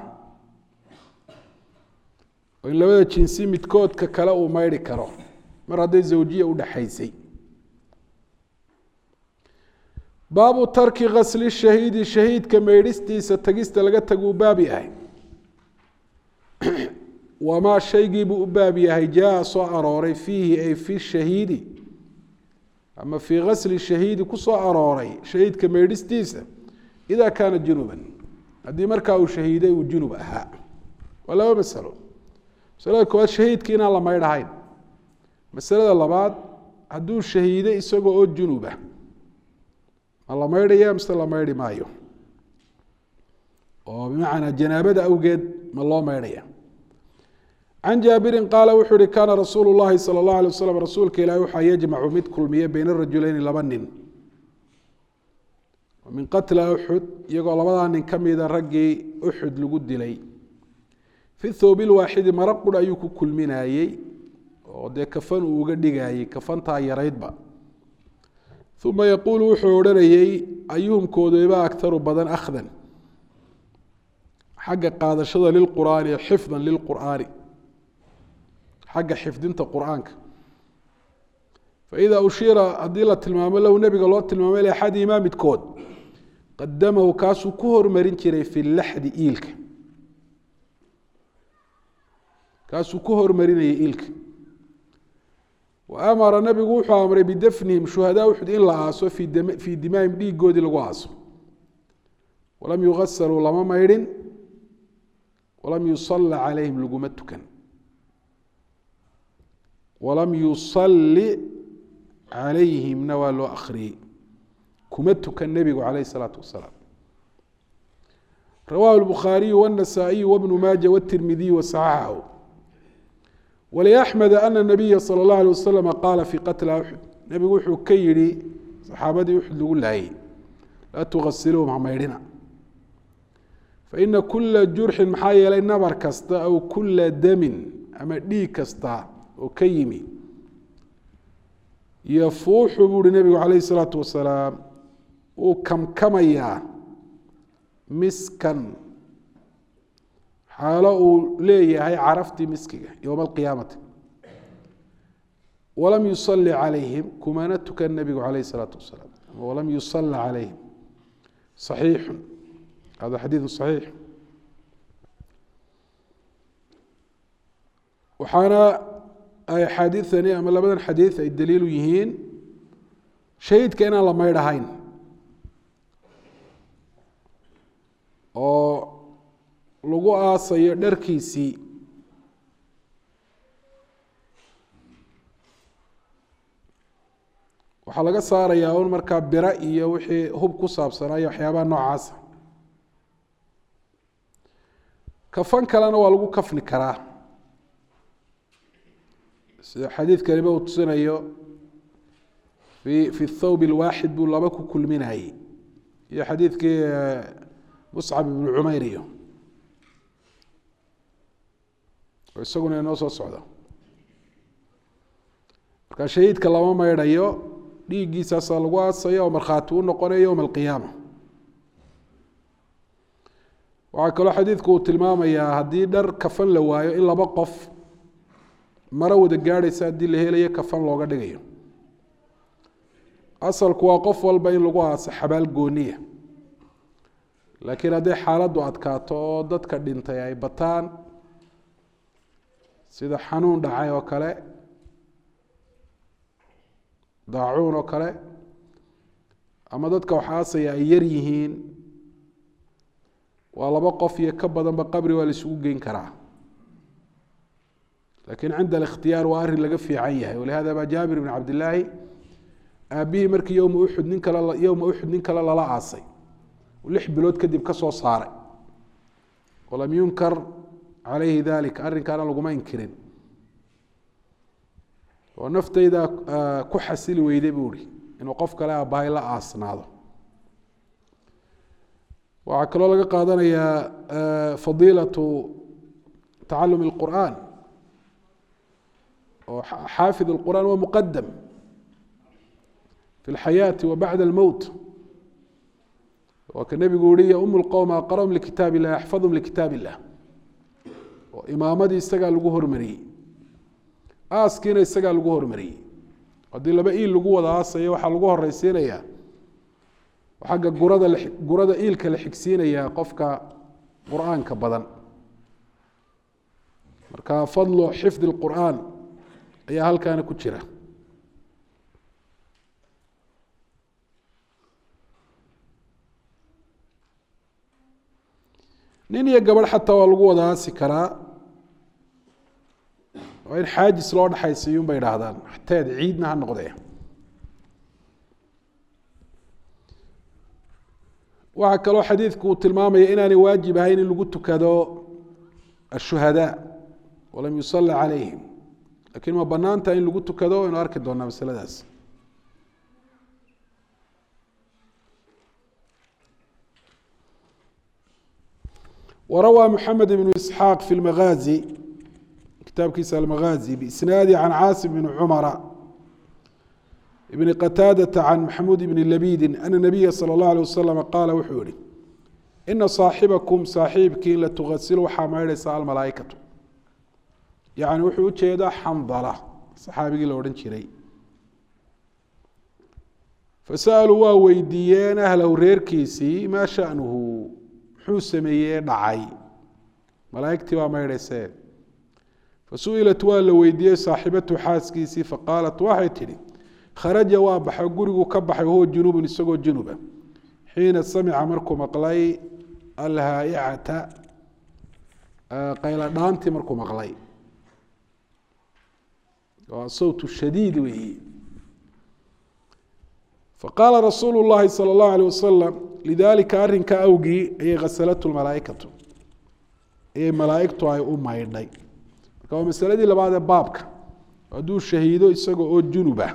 oo in labada jinsi midkoodka kale uu maydhi karo mar hadday zawjiya u dhexaysay baabu tarki kasli shahiidi shahiidka maydhistiisa tagista laga taguu baab yahay wamaa shaygiibuu u baab yahay jaa soo arooray fiihi ay fi shahiidi ama fii kasli shahiidi ku soo arooray shahiidka maydhistiisa ida kaana junuban haddii markaa uu shahiiday uu junub ahaa waa laba masalo masalada koowaad shahiidki inaan la maydhahayn masalada labaad hadduu shahiiday isagoo oo junuba ma la maydhaya mise la maydhi maayo oo bimacnaa janaabada awgeed ma loo maydhaya can jaabirin qaala wuxuu uhi kaana rasuulu llahi sala اllahu alay waslam rasuulka ilahi waxaa yajmacu mid kulmiya beyna rajuleyni laba nin min qatla uxud iyagoo labadaa nin ka mida raggii uxud lagu dilay fi thoobi lwaaxidi mara qura ayuu ku kulminayey oo dee kafan uu uga dhigayey kafantaa yaraydba uma yaquulu wuxuu odhanayey ayuhumkooduba akharu badan akhdan xagga qaadashada lilqur'aani xifdan lilqur'aani xagga xifdinta qur'aanka faida ushiira haddii la tilmaamo lahu nebiga loo tilmaamay liaxadihimaa midkood qadamahu kaasuu ku hormarin jiray fi laxdi iilka kaasuu ku hormarinayay iilka wa amara nabigu wuxuu amray bidafnihim shuhadaa uxud in la aaso fii dimaahim dhiigoodii lagu aaso walam yugasaluu lama maydhin walam yusala calayhim laguma tukan walam yusalli calayhimna waa loo akhriyey kuma tukan nebigu calayh isalaatu wasalaam rawahu lbukhaariyu wاnasaa'iyu wabnu maaja wاtirmidiyu wasaxaxahu wliaxmed ana nabiya sala اllahu alay waslama qaala fii qatla uxud nebigu wuxuu ka yihi saxaabadii uxud lagu laayay laa tugasiluuhum ha maydhina faina kula jurxin maxaa yeelay nabar kasta aw kula damin ama dhiig kasta oo ka yimi yafuuxu buu uhi nebigu calayh isalaatu wasalaam wuu kamkamayaa miskan xaalo uu leeyahay caraftii miskiga yowma alqiyaamati walam yusali calayhim kumana tukan nebigu calayh isalaatu wasalaam walam yusala calayhim صaxiixu hada xadiidu صaxiix waxaana ay axaadiidani ama labadan xadiid ay daliilu yihiin shahiidka inaan la maydhahayn oo lagu aasayo dharkiisii waxaa laga saarayaa un markaa bira iyo wixii hub ku saabsanaayo waxyaabaha noocaasa kafan kalena waa lagu kafni karaa sida xadiidkaniba uu tusinayo fi fi thawb اlwaaxid buu laba ku kulminayey iyo xadiidkii muscab ibnu cumayr iyo oo isaguna inoo soo socda marka shahiidka lama maydhayo dhiiggiisaasaa lagu aasaya oo markhaati u noqonaya yowma alqiyaama waxaa kaloo xadiidku uu tilmaamayaa haddii dhar kafan la waayo in laba qof maro wada gaadhaysa haddii la helayo kafan looga dhigayo asalku waa qof walba in lagu aaso xabaal gooniya laakiin hadday xaaladdu adkaato oo dadka dhintay ay bataan sida xanuun dhacay oo kale daacuun oo kale ama dadka wax aasaya ay yar yihiin waa laba qof iyo ka badanba qabri waa la isugu geyn karaa lakiin cinda alikhtiyaar waa arrin laga fiican yahay walihada baa jaabir bn cabdillaahi aabihii markii yowma uxud nin kale yowma uxud nin kale lala aasay lix bilood kadib ka soo saaray walam yunkar calayhi dalik arrinkaana laguma inkirin oo naftayda ku xasili weyday buu ihi inuu qof kale aabbahay la aasnaado waxaa kaloo laga qaadanayaa fadiilatu tacalumi اlqur'an oo xaafid اlqur'an waa muqadam fi اlxayaati wa bacda اlmowt waa ka nebigu yihi yaum اlqowm aqrahum likitaab illah axfadhum likitaab illah oo imaamadii isagaa lagu hormariyey aaskiina isagaa lagu hormariyey haddii laba iil lagu wada aasayo waxaa lagu horeysiinayaa xagga gurada gurada iilka la xigsiinayaa qofka qur'aanka badan marka fadlu xifdi اlqur'aan ayaa halkaana ku jira nin iyo gabadh xataa waa lagu wada aasi karaa waa in xaajis loo dhexaysiiyo un bay idhaahdaan xateed ciidna ha noqdee waxaa kaloo xadiidku uu tilmaamaya inaanay waajib ahayn in lagu tukado ashuhadaa walam yusala calayhim lakiin ma banaanta in lagu tukado waynu arki doonaa masaladaas warawى mحamed بن isxaaq fi اlmagaazi kitaabkiisa almagaazi biisnaadi can caasim bn cumara ibn qataadata can maxamuud ibni labidin ana nabiya salى اllah alيه wasalam qaala wuxuu yihi ina saaxibakum saaxiibkiin latugasil waxaa maydhaysa almalaaikatu yani wuxuu ujeedaa xandala saxaabigii la odhan jiray fasa'aluu waa weydiiyeen ahlahu reerkiisii maa shanuhu muxuu sameeyey dhacay malaaigtii baa maydhaysee fasu'ilat waa la weydiiyey saaxibatu xaaskiisii faqaalat waxay tidhi kharaja waa baxo gurigu ka baxay wahuwa junubun isagoo junuba xiina samica markuu maqlay alhaaicata qayladhaantii markuu maqlay waa sawt shadiid weeyi faqaala rasuulu llahi salى اllahu alيh wasalam lidalika arrinka awgii ayay khasalatu malaaikatu ayay malaaigtu ay u maydhay marka waa masaladii labaad ee baabka hadduu shahiido isaga oo junuba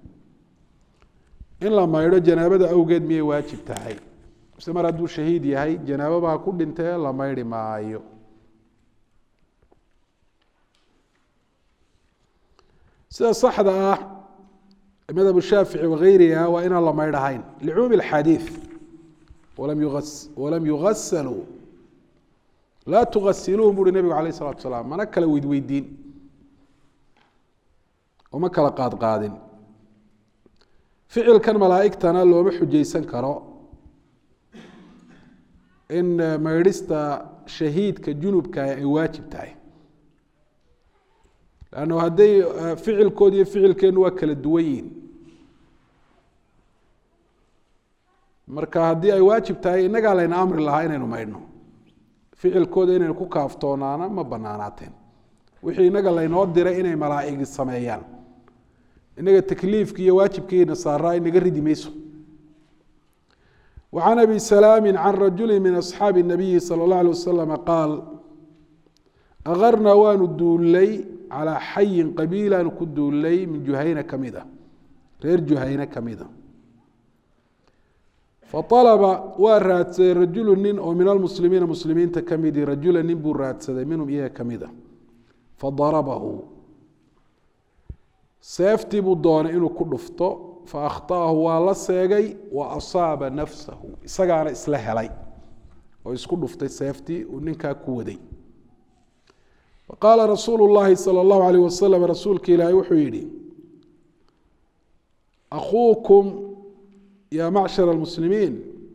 in la maydho janaabada awgeed miyay waajib tahay mise mar hadduu shahiid yahay janaabo baa ku dhintee la maydhi maayo sida saxda ah madhab shaafici wagayriha waa inaan la maydhahayn licuumi اxadiiث walam yugasaluu laa tugasiluuhum buuhi nebigu alayh الsalatu salaam mana kala weydweydiin oo ma kala qaadqaadin ficilkan malaaigtana looma xujaysan karo in maydhista shahiidka junubka ay waajib tahay lanno hadday ficilkood iyo ficilkeenu waa kala duwan yihin marka haddii ay waajib tahay innagaa layna amri lahaa inaynu maydhno ficilkooda inaynu ku kaaftoonaana ma banaanaateen wixii innaga laynoo diray inay malaaigi sameeyaan inaga takliifki iyo waajibkiina saaraa inaga ridi mayso wa can abi salaami can rajuli min asxaabi الnabiyi salى اllah alيه wasalama qaal akarnaa waanu duullay calaa xayin qabiilaanu ku duullay min juhayna ka mid a reer juhayne ka mid a faطalaba waa raadsaday rajulu nin oo min almuslimiina muslimiinta ka midi rajula nin buu raadsaday minhum iyaga ka mid a fadarabahu seeftii buu doonay inuu ku dhufto fa akhta'ahu waa la seegay wa asaaba nafsahu isagaana isla helay oo isku dhuftay seeftii uu ninkaa ku waday faqaala rasuulu llahi salى اllahu alayh wasalam rasuulka ilaahay wuxuu yihi akuukum ya macshar اlmuslimiin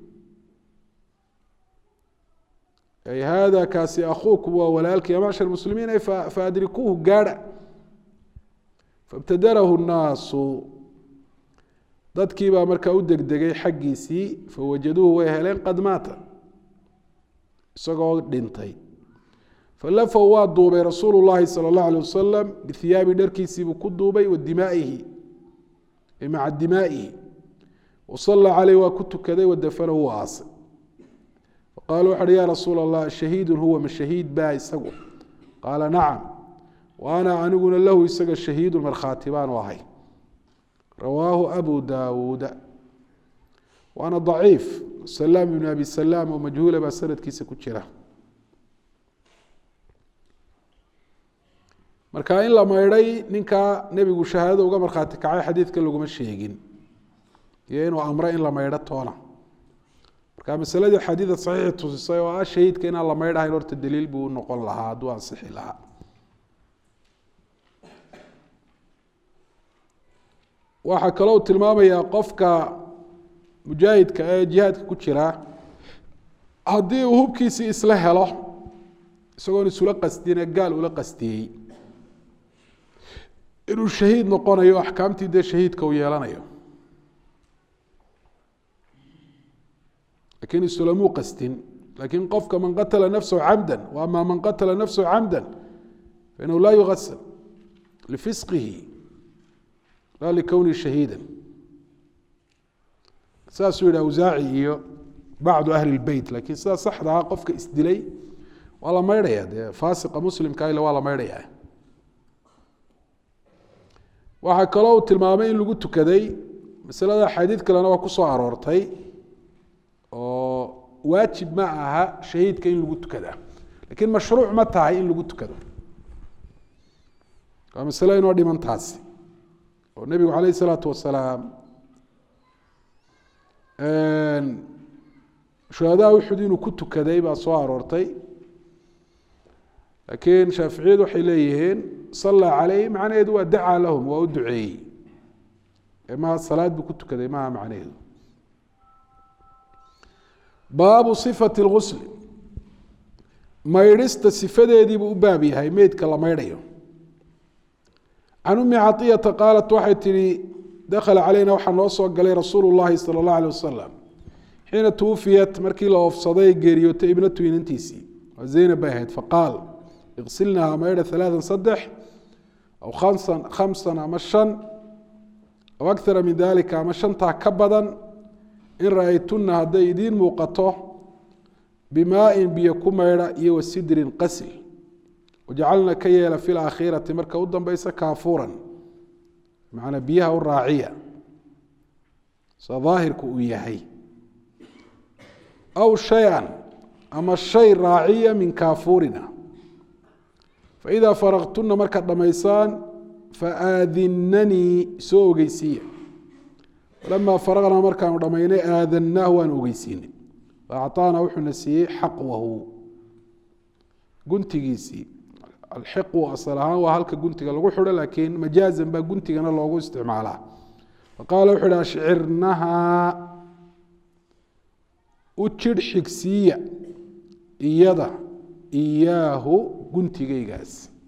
ay hada kaasi akuukum waa walaalka ya macshar muslimiin ay faadrikuuhu gaadha faاbtadarahu الnaasu dadkii baa markaa u degdegay xaggiisii fawajaduuhu way heleen qad maata isagoo dhintay falafow waa duubay rasuulu llahi salى اllahu alيه wasalam bihiyaabi dharkiisiibuu ku duubay wa dimaa'ihi maca dimaa'ihi wasala caleyh waa ku tukaday wadafanahu waa aasay faqaalu waxa uhi ya rasuula allah shahiidun huwa ma shahiid baa isagu qaala nacam wa ana aniguna lahu isaga shahiidun markhaati baanu ahay rawaahu abu daawuuda waana daciif salaam ibn abi salaam oo majhuula baa sanadkiisa ku jira marka in la maydhay ninkaa nebigu shahaadada uga markhaati kacay xadiidka laguma sheegin iyo inuu amro in la maydho toona marka masaladii xadiida saxiixi tusisay oo ah shahiidka inaan la maydhahayn horta daliil buu noqon lahaa hadduu ansixi lahaa waxaa kaloo tilmaamayaa qofka mujaahidka ee jihaadka ku jira haddii uu hubkiisii isla helo isagoon isula qasdine gaal ula qastiyey inuu shahiid noqonayo axkaamtii dee shahiidka uu yeelanayo lakin isulamuu qastin lakin qofka man qatala nafsahu camda wa ama man qatala nafsahu camda fainahu laa yugasal lifisqihi la likownihi shahiida saasuu yihi awsaaci iyo bacdu ahli lbeyt lakin sidaa saxda ah qofka isdilay waa la maydhaya dee faasiqa muslimka ile waa la maydhaya waxaa kaloo uu tilmaamay in lagu tukaday masalada xadiid kalena waa ku soo aroortay oo waajib ma aha shahiidka in lagu tukadaa lakin mashruuc ma tahay in lagu tukado waa masalo inoo dhiman taasi oo nebigu calayh isalaatu wasalaam shuhadaa uxud inuu ku tukaday baa soo aroortay laakiin shaaficiyadu waxay leeyihiin sallaa caleyh macnaheedu waa dacaa lahum waa u duceeyey ma salaad buu ku tukaday maha macnaheedu baabu sifati lgusl maydhista sifadeediibuu u baab yahay meydka la maydhayo can umi caطiyata qaalat waxay tihi dakhala caleyna waxaa noo soo galay rasuulu llahi sala اllah alيh wasalam xiina twufiyat markii la oofsaday geeriyootay ibnatu inantiisii waa zaynab bay ahayd faqaal iqsilnaha maydha alaaan saddex aw kamsan khamsan ama shan aw akara min dalika ama shantaa ka badan in ra-aytuna hadday idiin muuqato bimaain biyo ku maydha iyo wasidrin qasil wajacalna ka yeela fi laakhirati marka u dambeysa kaafuuran macnaa biyaha u raaciya sa daahirku uu yahay aw shay-an ama shay raaciya min kaafuurina faidaa faraqtuna markaad dhamaysaan faaadinanii soo ogeysiiya falamaa faraqnaa markaanu dhammaynay aadanaahu waan ogeysiinay faacطaana wuxuuna siiyey xaqwahu guntigiisii alxiqu asal ahaan waa halka guntiga lagu xidho laakiin majaazan baa guntigana loogu isticmaalaa faqaala wuxu uhi ashcirnahaa u jidh xigsiiya iyada iyaahu guntigaygaas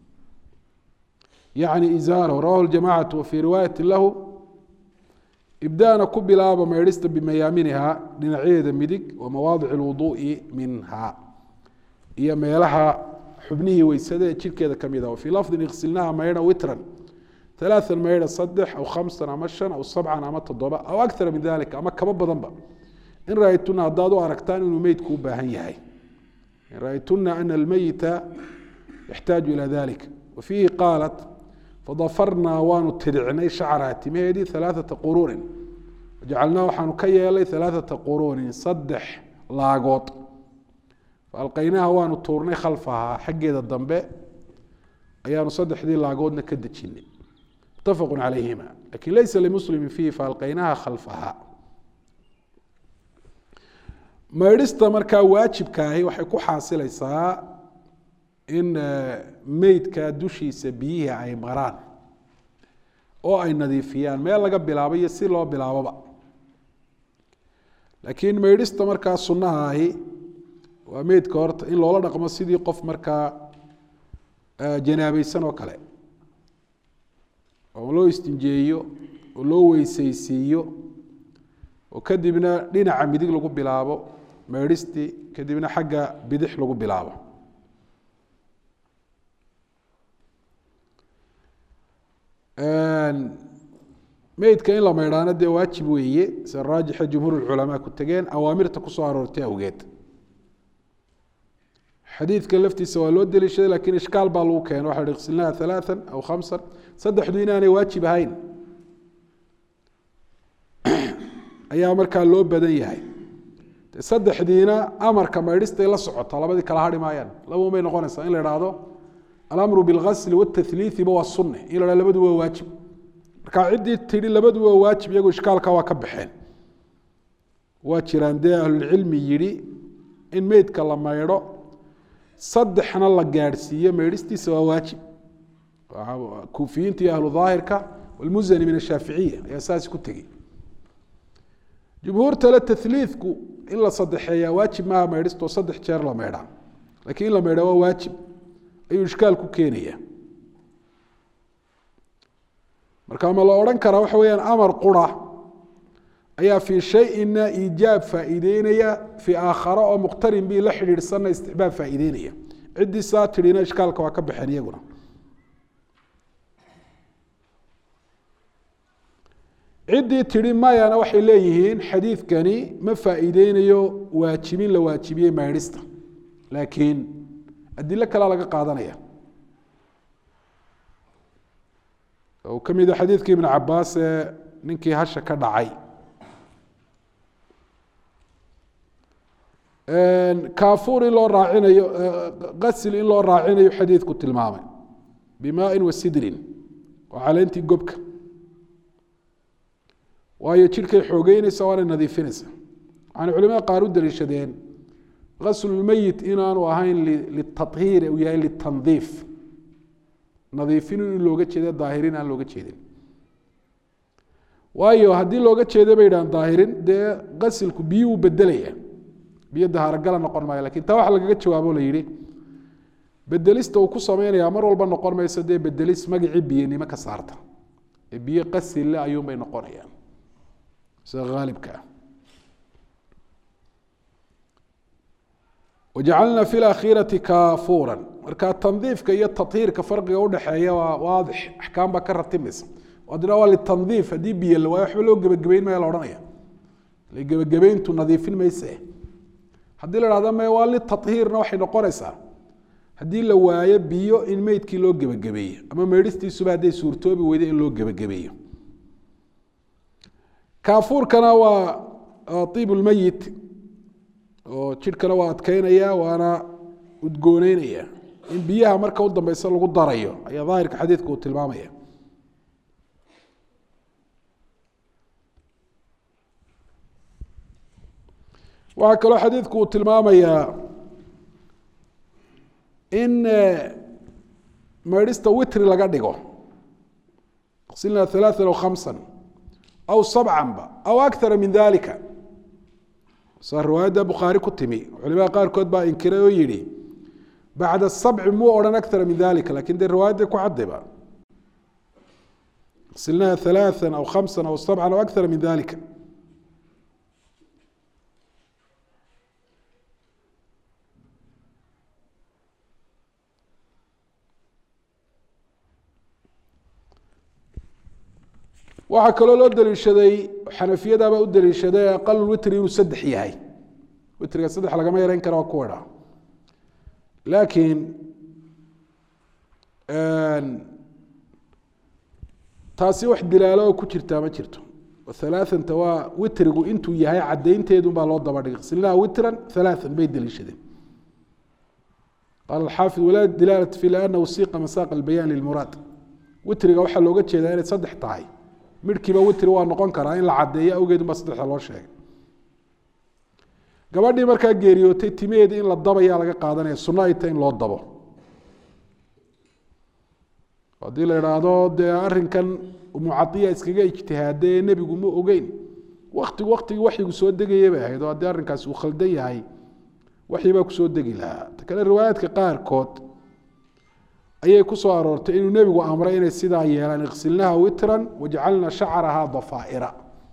yacni izaarahu rawahu ljamacatu wa fii riwaayati lahu ibdaana ku bilaaba maydhista bimayaaminiha dhinacyadeeda midig wa mawaadic lwuduu'i minha iyo meelaha xubnihii weysada ee jirkeeda ka mid ah wafii lafdin iksilnaha maydha witran alaaan maydha saddex aw khamsan ama shan aw sabcan ama toddoba aw akara min dalika ama kaba badanba in ra-aytuna haddaad u aragtaan inuu meydku u baahan yahay in ra-aytuna ana almeyita yaxtaaju ila dalik wa fiihi qaalat fadafarnaa waanu tiricnay shacraha timaheedii alaaata quruunin wajacalnaa waxaanu ka yeelay alaaata quruunin saddex laagood faalqaynaha waanu tuurnay khalfahaa xaggeeda dambe ayaanu saddexdii laagoodna ka dejinay mutafaqu calayhima lakin laysa limuslimi fiihi faalqaynaha khalfaha maydhista markaa waajibkaahi waxay ku xaasilaysaa in meydka dushiisa biyihii ay maraan oo ay nadiifiyaan meel laga bilaabo iyo si loo bilaaboba laakiin maydhista markaa sunnaha ahi waa meydka horta in loola dhaqmo sidii qof markaa janaabeysan oo kale oo loo istinjeeyo oo loo weyseysiiyo oo kadibna dhinaca midig lagu bilaabo maydhistii kadibna xagga bidix lagu bilaabo meydka in la maydhaano dee waajib weeye sida raajixa jumhuur culamaa ku tegeen awaamirta kusoo aroortay awgeed xadiidka laftiisa waa loo deliishaday lakin ishkaal baa lagu keena waxa iqsilnaha alaaan aw khamsan saddexdu inaanay waajib ahayn ayaa markaa loo badan yahay saddexdiina amarka maydhistay la socota labadii kala hari maayaan laba may noqonaysaa in la ihahdo alamru bilgasli watahliiiba waa sunne in la hah labadu waa waajib marka ciddii tidhi labadu waa waajib iyagu ishkaalka waa ka baxeen waa jiraan dee ahlulcilmi yidhi in meydka la maydho saddexna la gaadhsiiyo maydhistiisa waa waajib kuufiyiinta iyo ahlu daahirka walmuzani min ashaaficiya ayaa saas ku tegey jumhuurtale tahliidku in la saddexeeyaa waajib maaha maydhistoo saddex jeer la maydhaa lakiin in la maydhaa waa waajib ayuu ishkaal ku keenaya marka ma la odhan karaa waxa weyaan amar qura ayaa fii shayina iijaab faa'iideynaya fii aakhara oo muqtarin bii la xidhiidhsanna istixbaab faa'iideynaya ciddii saa tidhina ishkaalka waa ka baxeen iyaguna ciddii tidhi mayana waxay leeyihiin xadiidkani ma faa'iideynayo waajibin la waajibiyey maydhista laakiin adilo kalea laga qaadanaya uu ka mid a xadiidkii ibnu cabaas ee ninkii hasha ka dhacay kaafuur in loo raacinayo qasil in loo raacinayo xadiidku tilmaamay bimaain wa sidrin oo caleentii gobka waayo jidhkay xoogeynaysa waanay nadiifinaysa waxaana culimada qaar u daliishadeen gaslulmeyit inaanu ahayn litahiir uu yahay litandiif nadiifin in looga jeeda daahirin aan looga jeedin waayo haddii looga jeeda bay yidhahan daahirin dee qasilku biyo uu bedelaya biyo dahaarogala noqon maayo lakin taa waxa lagaga jawaabo la yihi bedelista uu ku sameynaya mar walba noqon mayso dee bedelis magacii biyanimo ka saarta ee biyo qasille ayuunbay noqonayaan sida haalibka ah wajacalna fi lakhiirati kaafuuran marka tandiifka iyo tahiirka farqiga udhexeeya waa waadix axkaam baa ka ratimaysa adina waa litandiif haddii biyo la waayo waxba loo gebagabeyn maya la odhanaya le gebagabeyntu nadiifin mayse haddii la hahdo me waa litahiirna waxay noqonaysaa haddii la waayo biyo in meydkii loo gebagabeeyo ama meedhistiisuba hadday suurtoobi weyda in loo gebagabeeyo kaafuurkana waa iib lmeyit oo jidhkana waa adkeynaya waana udgooneynaya in biyaha marka u dambeysa lagu darayo ayaa daahirka xadiidka uu tilmaamaya waxaa kaloo xadiidku uu tilmaamayaa in meedhista witri laga dhigo silna ثaلaثa aw khamsa aw sabcanba aw akara min dalika saa riwaayadda bukhaari ku timi culimada qaarkood baa inkiray oo yihi bacda sabci muu odhan akara min dalika lakin dee riwaayadda ku cadayba silnaha ثaلaثa aw khamsa aw sabca aw akara min dalika waxaa kaloo loo daliishaday xanafiyadabaa u daliishaday aqal witri inuu saddex yahay witriga saddex lagama yareyn kara waa ku idha laakiin taasi wax dilaalo oo ku jirtaa ma jirto halaaثanta waa witrigu intuu yahay cadaynteedun baa loo daba dhigay silnaha witran halaaثan bay daliishadeen qaala alxaafid walaa dilaalat fi anahu siiqa masaaqa albayaan lilmuraad witriga waxaa looga jeedaa inay saddex tahay midhkiiba witri waa noqon karaa in la cadeeyo awgeedun baa saddexda loo sheegay gabadhii markaa geeriyootay timaheedi in la dabayaa laga qaadanaya sunno ay tahay in loo dabo haddii la idhaahdo dee arrinkan mucadiya iskaga ijtihaade ee nebigu ma ogeyn waktigu waktigii waxyigu soo degaya bay ahayd oo haddii arrinkaasi uu khaldan yahay waxyi baa kusoo degi lahaa ta kale riwaayaadka qaarkood ayay ku soo aroortay inuu nebigu amray inay sidaa yeelaan iksilnaha witran wajcalna shacraha dafaaira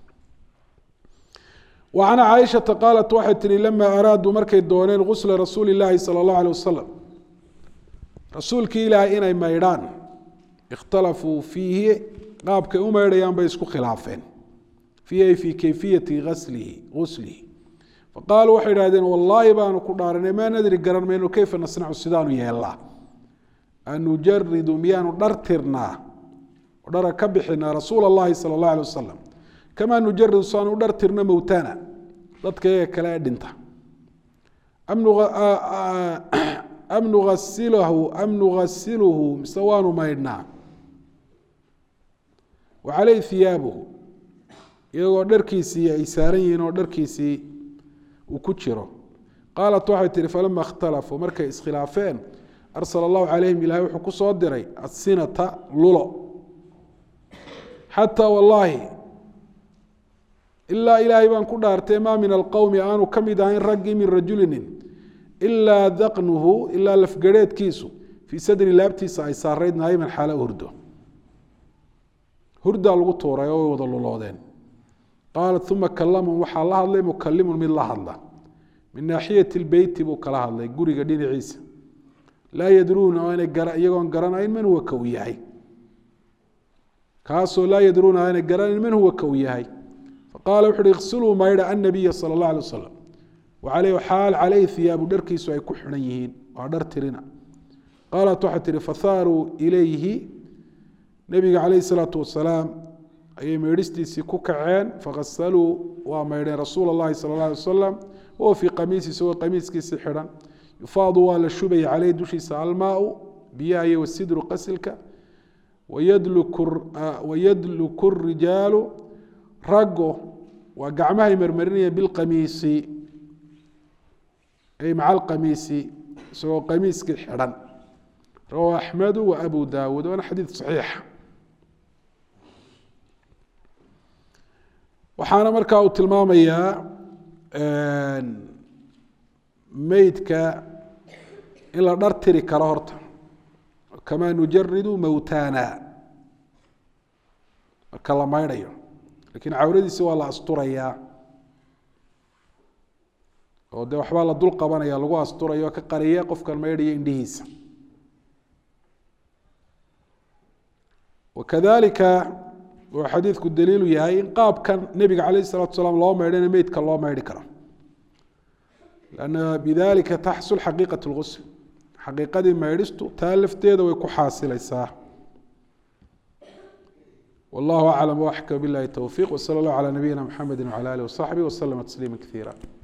وعن cائشhaةa qاaلت waxay tihi lama araaduu markay dooneen غusla rasuuli الlahi salى الlaه عليه wasaلم rasuulkii ilaahay inay maydhaan اkhtalafuu fiihi qaabkay u maydhayaan bay isku khilaafeen fiihi fii kayfiyati aslihi guslihi faqaaluu waxay idhahdeen wallaahi baanu ku dhaaranay maa nadri garan mayno keyfa nasnacu sidaanu yeelnaa anujaridu miyaanu dhar tirnaa dhara ka bixinaa rasuula اllahi salى الlaه عليه wasaلم kamaa nujaridu saanu u dhar tirno mowtana dadka iyaga kale ee dhinta am nuasilahu am nugasiluhu mise waanu maydhnaa wa caleyh hiyaabuhu iyagoo dharkiisii ay saaran yihiin oo dharkiisii uu ku jiro qaalat waxay tihi falama اkhtalafuu markay iskhilaafeen arsala allahu calayhim ilahay wuxuu ku soo diray asinata lulo xataa wallaahi ilaa ilaahay baan ku dhaartay maa min alqowmi aanu ka mid ahayn raggii min rajulinin ilaa daqnuhu ilaa lafgareedkiisu fii sadri laabtiisa ay saarayd naayiman xaala hurdo hurdaa lagu tuuray oo way wada luloodeen qaalat uma kalamum waxaa la hadlay mukalimun mid la hadla min naaxiyati lbeyti buu kala hadlay guriga dhinaciisa laa yadruuna iyagoon garanayn man huwa ka u yahay kaasoo laa yadruuna aanay garanayn man huwa ka u yahay qaala wuxu uhi iksiluu maydha annabiya sala allah alay wasalam wacaleyh xaal caleyhi hiyaabu dharkiisu ay ku xidhan yihiin waa dhar tirina qaalat waxay tihi fahaaruu ilayhi nebiga caleyhi salaatu wasalaam ayay meydhistiisii ku kaceen fakasaluu waa maydheen rasuula allahi sala allah alay wasalam wahuwa fii qamiisi isagoo qamiiskiisii xidhan yufaadu waa la shubaya caleyhi dushiisa almaau biyaha iyo wasidru qasilka wayadluku rijaalu raggu waa gacmahay marmarinaya bilqamiisi ay maca alqamiisi isagoo qamiiskii xidhan rawahu axmedu wa abu dawuud waana xadiid saxiixa waxaana markaa uu tilmaamayaa meydka in la dhar tiri karo horta kamaa nujaridu mowtana marka la maydhayo lakiin cawradiisi waa la asturayaa oo dee waxbaa la dul qabanaya lagu asturayo ka qariya qofkan maydhaya indhihiisa wakadalika wuxuu xadiidku daliilu yahay in qaabkan nebiga calayh الsalatu salaam loo maydhana meydka loo maydhi karo lanna bidalika taxsul xaqiiqaة اlgusl xaqiiqadii maydhistu taa lafteeda way ku xaasilaysaa wallahu aclam waxka bilahi towfiq wsala اllah calى nabiyina mxamedi wcalى alih wasaxbih waslama tasliima kaiira